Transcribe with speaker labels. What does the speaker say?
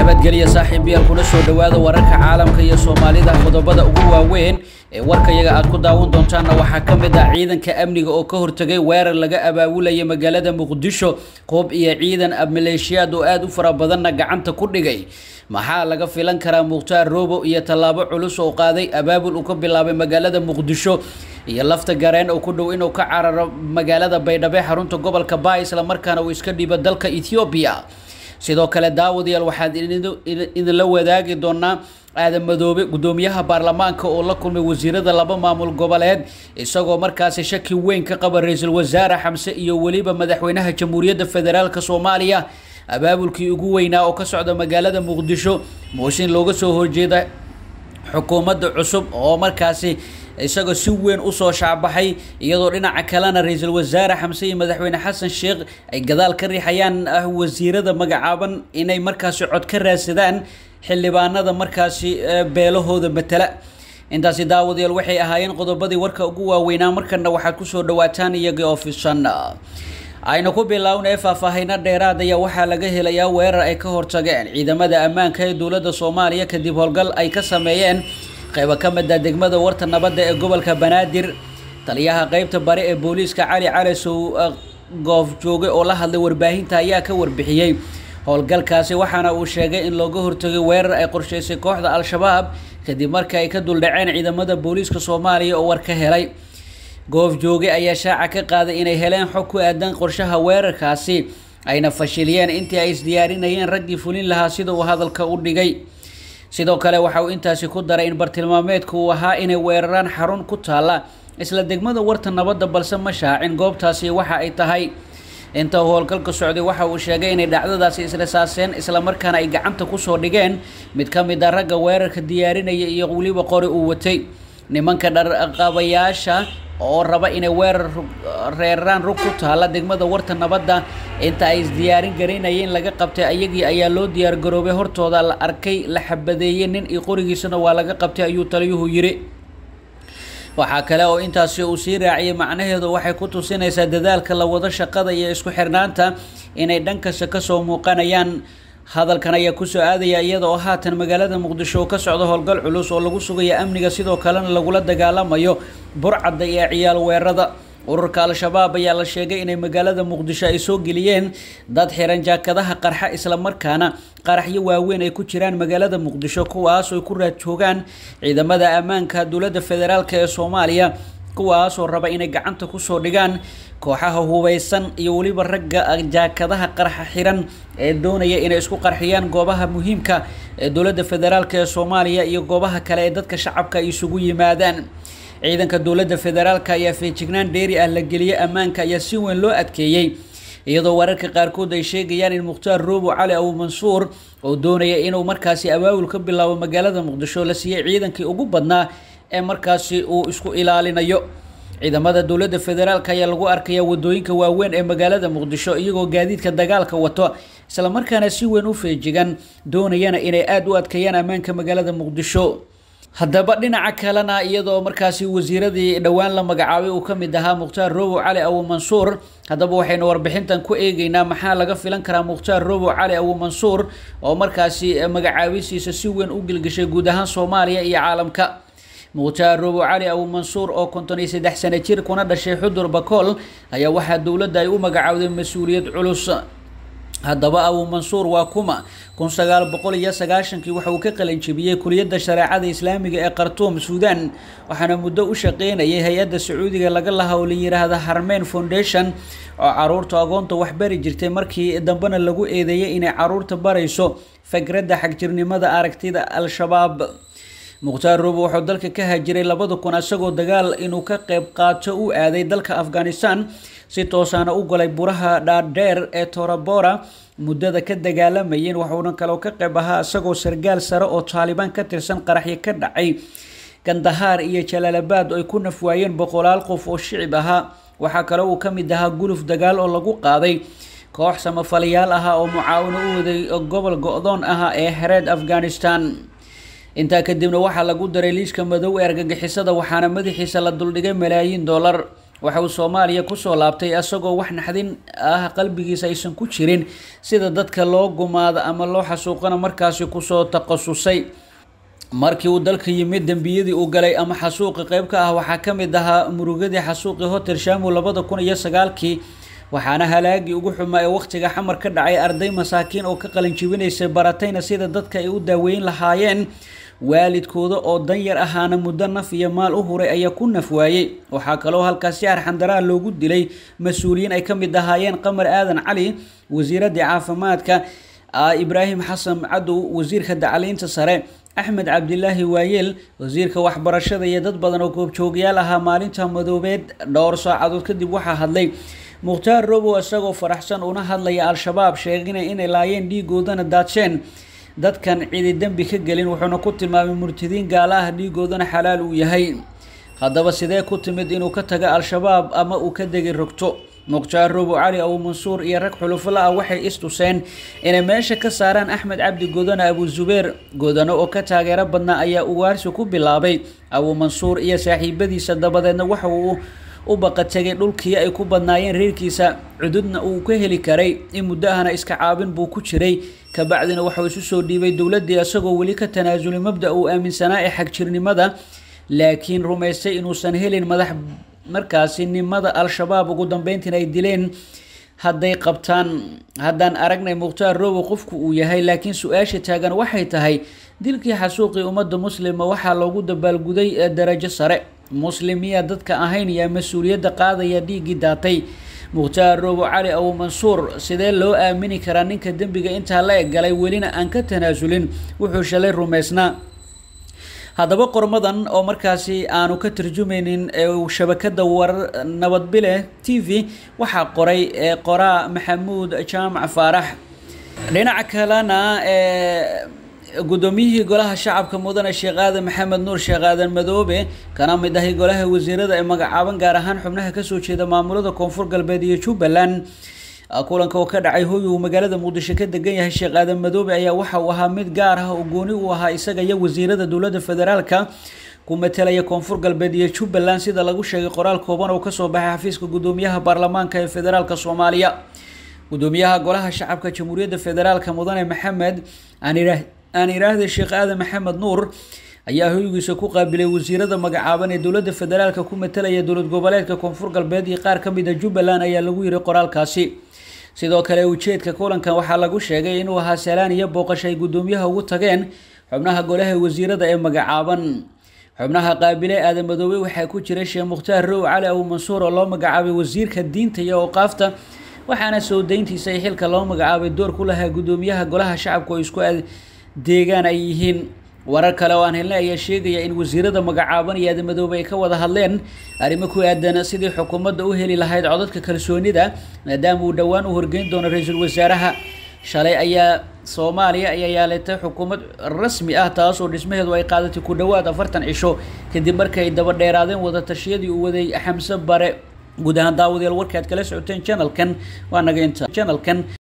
Speaker 1: nabadgelya saaxiibayaal kuna soo dhowaada wararka caalamka iyo soomaalida qodobada ugu waaweyn ee warkayaga aad ku daawan doontaanna waxaa ka mid ah ciidanka amniga oo ka hortegay weerar laga abaabulaya magaalada muqdisho qoob iyo ciidan maleeshiyaad oo aada u fara badanna gacanta ku dhigay maxaa laga filan karaa mukhtaar roobo iyo tallaabo culus oo qaaday abaabul uu ka bilaabay magaalada muqdisho iyo lafta gareen oo ku dhow inuu ka cararo magaalada baydhabo xarunta gobolka baa islamarkaana uu iska dhiibo dalka ethoobiya sidoo kale daawadayaal waxaan idinla wadaagi doonaa aadan madoobe guddoomiyaha baarlamaanka oo la kulmay wasiirada laba maamul goboleed isagoo markaasi shaki weyn ka qaba ra-iisul wasaare xamse iyo weliba madaxweynaha jamhuuriyadda federaalk soomaaliya abaabulkii ugu weynaa oo ka socda magaalada muqdisho mooshin looga soo horjeeda xukuumadda cusub oo markaasi isagoo si weyn usoo shaacbaxay iyadoo dhinaca kalena ra-iisul wasaare xamse iyo madaxweyne xasan sheekh ay gadaal ka riixayaan wasiirada magacaaban inay markaasi cod ka raadsadaan xildhibaanada markaasi beelahooda matala intaasi daawadayaal waxay ahaayeen qodobadii warka ugu waaweynaa markana waxaad kusoo dhawaataan iyagii ofisan aynu ku biloawna ee faahfaahino dheeraad ayaa waxaa laga helayaa weerar ay ka hortageen ciidamada ammaanka ee dowladda soomaaliya kadib howlgal ay ka sameeyeen qaybo ka mid a degmada warta nabadda ee gobolka banaadir taliyaha qeybta bari ee booliiska cali calisow goof jooge oo la hadlay warbaahinta ayaa ka warbixiyey howlgalkaasi waxaana uu sheegay in looga hortagay weerar ay qorsheysay kooxda al-shabaab kadib markii ay ka duldhaceen ciidamada booliiska soomaaliya oo war ka helay goof jooge ayaa shaaca ka qaaday inay heleen xog ku aadan qorshaha weerarkaasi ayna fashiliyeen intii ay isdiyaarinayeen raggii fulin lahaa sida uu hadalka u dhigay sidoo kale waxa uu intaasi ku daray in bartilmaameedku uu ahaa inay weeraraan xarun ku taalla isla degmada warta nabadda balse ma shaacin goobtaasi waxa ay tahay inta howlgalka socday waxa uu sheegay inay dhacdadaasi israsaaseen islamarkaana ay gacanta kusoo dhigeen mid ka mid a ragga weerarka diyaarinaya iyo weliba qori uu watay nimanka dharqabayaasha oo raba inay weerar reeraan rug ku taalla degmada warta nabadda inta ay isdiyaarin garaynayeen laga qabtay ayagii ayaa loo diyaar garoobay hortooda la arkay la xabadeeyey nin iyo qorigiisana waa laga qabtay ayuu taliyuhu yidhi waxaa kale oo intaasi uu sii raaciyay macnaheedu waxay ku tusinaysaa dadaalka la wado shaqada iyo isku xirnaanta inay dhankasta kasoo muuqanayaan hadalkan ayaa kusoo aadaya iyada oo haatan magaalada muqdisho oo ka socda howlgal culus oo lagu sugaya amniga sidoo kalena lagula dagaalamayo burcadda iyo ciyaal weerada ururka al-shabaab ayaa la sheegay inay magaalada muqdisho ay soo geliyeen dad xiran jaakadaha qarxa islamarkaana qaraxyo waaweyn ay ku jiraan magaalada muqdisho kuwaas oo ku raad joogaan ciidamada ammaanka dowladda federaalk ee soomaaliya kuwaasoo raba inay gacanta kusoo dhigaan kooxaha hubeysan iyo weliba ragga jaakadaha qarxa xiran ee doonaya inay isku qarxiyaan goobaha muhiimka ee dowladda federaalk ee soomaaliya iyo goobaha kale ee dadka shacabka ay isugu yimaadaan ciidanka dowladda federaalk ayaa feejignaan dheeri ah la geliyey ammaanka ayaa si weyn loo adkeeyey iyadoo wararka qaarkood ay sheegayaan in mukhtaar roobo cali abu mansuur oo doonaya inuu markaasi abaabul ka bilaabo magaalada muqdisho la siiyey ciidankii ugu badnaa ee markaasi uu isku ilaalinayo ciidamada dowladda federaalk ayaa lagu arkaya wadooyinka waaweyn ee magaalada muqdisho iyagoo gaadiidka dagaalka wato islamarkaana si weyn u feejigan doonayana inay aada u adkeeyaan ammaanka magaalada muqdisho haddaba dhinaca kalena iyadoo markaasi wasiiradii dhowaan la magacaabay uu ka mid ahaa mukhtaar roobo cali abu mansuur haddaba waxaynu warbixintan ku eegeynaa maxaa laga filan karaa mukhtaar roobo cali abu mansuur oo markaasi magacaabisiisa si weyn u gilgishay guud ahaan soomaaliya iyo caalamka mukhtaar roobo cali abu mansuur oo konton iyo saddex sano jir kuna dhashay xudur bakool ayaa waxaa dowladda ay u magacaawday mas-uuliyad culus haddaba abu mansuur waa kuma kun sagaal boqol iyo sagaashankii waxa uu ka qalanjebiyey kuliyadda shareecada islaamiga ee khartuum suudan waxaana muddo u shaqeynayay hay-adda sacuudiga laga laha oo la yiraahda harmeyn foundation oo caruurta agoonta waxbari jirtay markii dambena lagu eedeeyay inay caruurta barayso fikradda xagjirnimada aragtida al-shabaab mukhtaar roobo wuxuu dalka ka hajiray labada kun isagoo dagaal inuu ka qeyb qaato u aaday dalka afghanistan si toosaana u galay buraha dhaadheer ee torabora muddada ka dagaalamayeen waxuuna kaloo ka qeyb ahaa isagoo sargaal sare oo taalibaan ka tirsan qaraxyo ka dhacay gandahaar iyo jalaalabad ay ku nafwaayeen boqolaal qof oo shicib ahaa waxaa kale uu ka mid ahaa guluf dagaal oo lagu qaaday koox samafalayaal ahaa oo mucaawino u waday gobol go-doon ah ee xereed afghanistan intaa kadibna waxaa lagu daray liiska madow ee argagixisada waxaana madaxiisa la duldhigay malaayiin dollar waxa uu soomaaliya kusoo laabtay isagoo wax naxdin ah qalbigiisa aysan ku jirin sida dadka loo gumaado ama loo xasuuqana markaasi kusoo takhasusay markii uu dalka yimid dembiyadii uu galay ama xasuuqi qeyb ka ah waxaa ka mid ahaa murugadii xasuuqii hotel shamu labada kun iyo sagaalkii waxaana halaagii ugu xumaa ee wakhtiga xamar ka dhacay arday masaakiin oo ka qalinjibinaysay baratayna sida dadka ay u daaweyn lahaayeen waalidkooda oo danyar ahaana muddo naf iyo maal u huray ayaa ku naf waayey waxaa kaloo halkaasi arxandaraa loogu dilay mas-uuliyiin ay ka mid ahaayeen qamar aadan cali wasiiradii caafimaadka ibraahim xasan cadow wasiirka dacliinta sare axmed cabdilaahi waayeel wasiirka waxbarashada iyo dad badan oo goobjoogyaal ahaa maalinta madoobeed dhowr saacadood kadib waxaa hadlay mukhtaar robow isagoo faraxsan una hadlaya al-shabaab sheegina inay laayeen dhiigoodana daadsheen dadkan cidi dembi ka gelin wuxuuna ku tilmaamay murtadiin gaala ah dhiigoodana xalaal uu yahay haddaba sidee ku timid inuu ka taga al-shabaab ama uu ka degi rogto mukhtaar robow cali abu mansuur iyo rag xulufala ah waxay istuseen inay meesha ka saaraan axmed cabdi godane abu zubeer godane oo ka taageero badnaa ayaa ugaarsi ku bilaabay abu mansuur iyo saaxiibadiisa dabadeedna waxa uu u baqa tegay dhulkii ay ku badnaayeen reerkiisa cududna uu ka heli karay in muddo ahna iska caabin buu ku jiray kabacdina waxauu isu soo dhiibay dowladdii isagoo weli ka tanaasulay mabda uu aaminsanaa ee xagjirnimada laakiin rumaystay inuusan helin madax markaasi nimada al-shabaab ugu dambeyntiina ay dileen hadday qabtaan haddaan aragnay mukhtaar robow qofku uu yahay laakiin su-aasha taagan waxay tahay dilkii xasuuqii ummadda muslima waxaa loogu dabaalguday darajo sare muslim miyaa dadka ahayn yaa mas-uuliyadda qaadaya dhiiggii daatay mukhtaar robow cali abu mansuur sidee loo aamini karaa ninka dembiga intaa la eg galay welina aan ka tanaasulin wuxuu shalay rumaysnaa haddaba qormadan oo markaasi aanu ka tarjumaynin shabakada warar nabadbile t v waxaa qoray qoraa maxamuud jaamac faarax dhinaca kalena guddoomiyihii golaha shacabka mudane sheekh aadan maxamed nuur sheekh aadan madoobe kana mid ahay golaha wasiirada ee magacaaban gaar ahaan xubnaha kasoo jeeda maamulada koonfur galbeed iyo jubbaland kulanka oo ka dhacay hoy uu magaalada muqdisho ka degan yahay sheekh aadan madoobe ayaa waxa uu ahaa mid gaar ah oo gooni u ahaa isaga iyo wasiirada dowladda federaalka ku matelaya koonfur galbeed iyo jubbaland sida lagu sheegay qoraal kooban oo kasoo baxay xafiiska guddoomiyaha baarlamaanka ee federaalka soomaaliya guddoomiyaha golaha shacabka jamhuuriyadda federaalka mudane maxamed aan iraahda sheekh aadan maxamed nuur ayaa hoygiisa ku qaabilay wasiirada magacaaban ee dowladda federaalka ku matelaya dowlad goboleedka koonfur galbeed iyo qaar ka mid a jubbaland ayaa lagu yiri qoraalkaasi sidoo kale ujeedka kulankan waxaa lagu sheegay inuu ahaa salaan iyo booqasho ay guddoomiyaha ugu tageen xubnaha golaha wasiirada ee magacaaban xubnaha qaabile aadan madoobe waxaa ku jira sheekh mukhtaar row cali abu mansuur oo loo magacaabay wasiirka diinta iyo awqaafta waxaana soo dayntiisa ay xilka loo magacaabay door ku lahaa guddoomiyaha golaha shacabka oo isku deegaan ay yihiin warar kale oo aan helnay ayaa sheegaya in wasiirada magacaaban iyo aadamadoobe ay ka wada hadleen arrimo ku aadan sidii xukuumadda u heli lahayd codadka kalsoonida maadaama uu dhowaan u horgeyn doono ra-iisul wasaaraha shalay ayaa soomaaliya ayaa yaalatay xukuumad rasmi ah taas oo dhismaheedu ay qaadatay ku dhowaad afartan cisho kadib markii ay daba dheeraadeen wada tashiyadii uu waday xamse bare guud ahaan daawadayaal warkaad kala socoteen janalkan waa naga inta janalkan